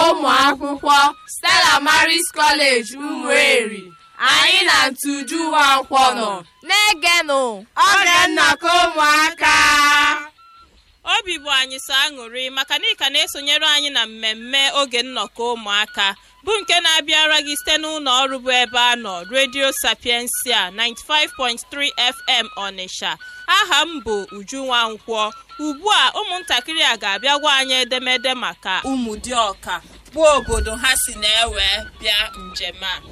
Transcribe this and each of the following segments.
ụmụ akwụkwọ Stella Maris College Ụmụeri anyị na Ntuju Nwankwọ nọ na-egenụ oge nnọkọ ụmụaka obi bụ anyị sọ aṅụrị maka na ị ka na-esonyere anyị na mmemme oge nnọkọ ụmụaka bụ nke na-abịara gị site n'ụlọ ọrụ bụ ebe a nọ Radio Sapiensia 95.3 FM Ọnịsha aha m bụ Uju Nwankwọ ugbu a ụmụntakịrị a ga-abịa gwa anyị edemede maka ụmụdịọka bụ obodo ha si na-ewe bịa njem a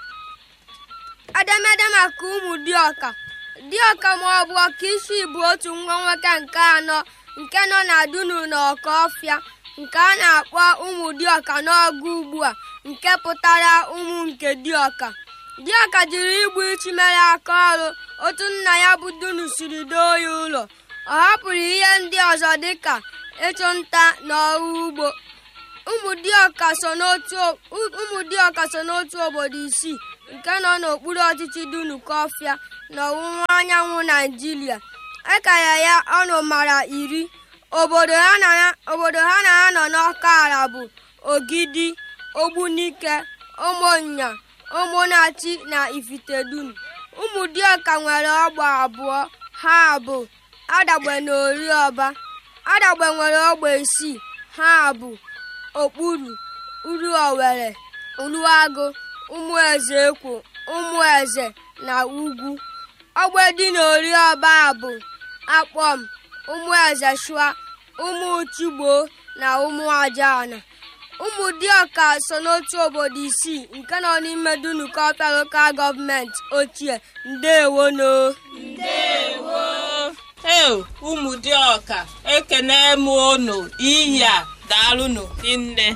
edemede maka ụmụ dịọka dịọka ma ọ bụ ọkaisi bụ otu nwa nwoke nke anọ nke nọ na dunu na ọkọọfịa nke a na-akpọ ụmụ dịọka n'ọgụ ugbu a nke pụtara ụmụ nke dịọka dịọka jiri igbu ichi mere aka ọrụ otu nna ya bụ dunu siri doo ya ụlọ ọ hapụrụ ihe ndị ọzọ dịka ịchụ nta na ọrụ ugbo ụmụdịọka so n'otu ụmụdịọka so n'otu obodo isii nke nọ n'okpuru ọchịchị dunu kọfịa n'ọwụwa anyanwụ naijiria ekara ya ọnụ mara iri obodo ha na obodo ha na ha nọ n'ọka ala bụ ogidi ogbunike ụmụnya ụmụnachi na ifitedunu ụmụdịọka nwere ọgba abụọ ha bụ adagbe na oriọba adagbe nwere ogbe isii ha bụ okpuru uru owere uruagụ ụmụeze ekwo ụmụeze na ugwu ogbe dị n'oriọba bụ akpọm ụmụeze shua ụmụ uchigbo na ụmụajana ụmụdịọka so n'otu obodo isii nke nọ n'ime dunukọpịa lokal gọọmenti ochie ndewono ndewo ee ụmụdịọka ekene m unu iyi a daalụnụ nne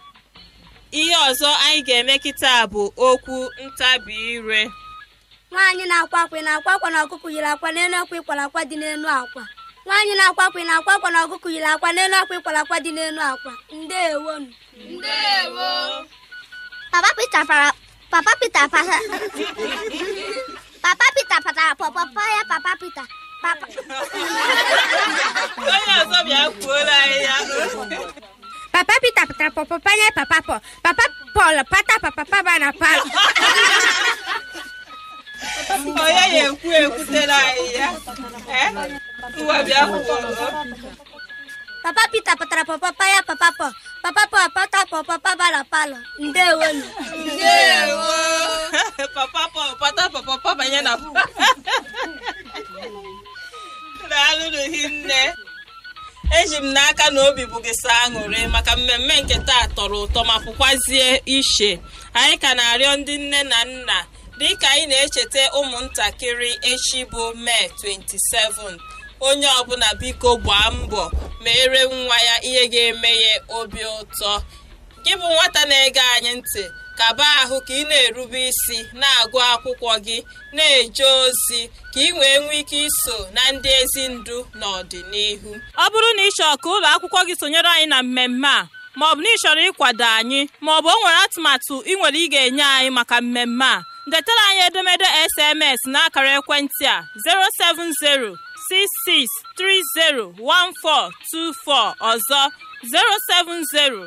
ihe ọzọ anyị ga-eme kịta bụ okwu ntabi ire nwaanyị na-akwa akwa ị na-akwa akwa na ọkụkọ yiri akwa n'elu akwa ịkwara akwa dị n'elu akwa nwaanyị na-akwa akwa ị na-akwa akwa na ọkụkọ yiri akwa n'elu akwa ịkwara akwa dị n'elu akwa ndewonu ndewo papa Peter para papa Peter para papa Peter patara pọpọpọ ya papa Peter papa onye ọzọ bịa kwuola anyị ya papa Peter pụtara pọpọpọ nye papa Paul papa Paul pata papa ba na palọ onye ya ekwu ekwutere anyị ya Eh? ngwa bịa kwuo papa Peter patara pọpọpọ ya papa Paul papa Paul pata pọpọpọ ba na palọ ndewonu ndewo papa Paul pata papa papa banye na daalụnụ hinne eji m n'aka na obi bụ gị sọ aṅụrị maka mmemme nke taa tọrọ ụtọ ma pụkwazie ishe anyị ka na-arịọ ndị nne na nna dịka anyị na-echeta ụmụntakịrị echi bụ mee 27 onye ọbụla biko gbaa mbọ mere nwa ya ihe ga-eme ya obi ụtọ gị bụ nwata na-ege anyị ntị kaba ahụ ka ị na-erube isi na-agụ akwụkwọ gị na-eje ozi ka ị wee nwee ike iso na ndị ezi ndu n'ọdịnihu ọ bụrụ na ị chọrọ ka ụlọ akwụkwọ gị sonyere anyị na mmemme a maọbụ na ị chọrọ ịkwado anyị maọbụ o nwere atụmatụ ị nwere ị ga-enye anyị maka mmemme a detara anyị edemede SMS n'akara ekwentị a 070 66301424 ọzọ 070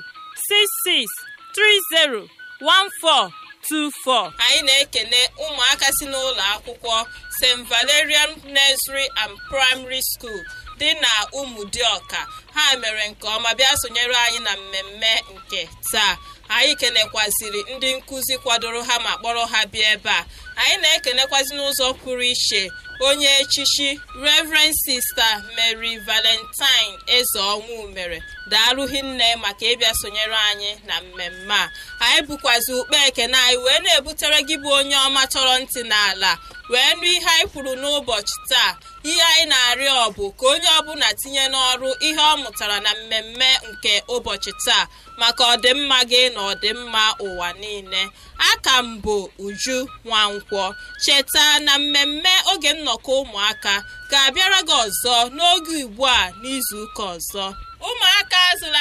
6630 1424 anyị na-ekene ụmụaka si n'ụlọ akwụkwọ st valerian nursery and primary school dị na ụmụdịọka ha mere nke ọma bịa sonyere anyị na mmemme nke taa anyị kenekwaziri ndị nkụzi kwadoro ha ma kpọrọ ha bịa ebe a anyị na-ekenekwazi n'ụzọ pụrụ iche onye echichi reverend sista mary valentine eze ọnwụ mere daalụghị nne maka ịbịa sonyere anyị na mmemme a anyị bụkwazi ukpe ekene anyị wee na-ebutere gị bụ onye ọma chọrọ ntị n'ala wee nụ ihe anyị kwuru n'ụbọchị taa ihe anyị na-arịọ bụ ka onye ọbụla tinye n'ọrụ ihe ọ mụtara na mmemme nke ụbọchị taa maka ọdịmma gị na ọdịmma ụwa niile aka m bụ uju nwankwọ cheta na mmemme oge nnọkọ ụmụaka ga-abịara gị ọzọ n'oge ugbu a n'izuụka ọzọ ụmụaka azụla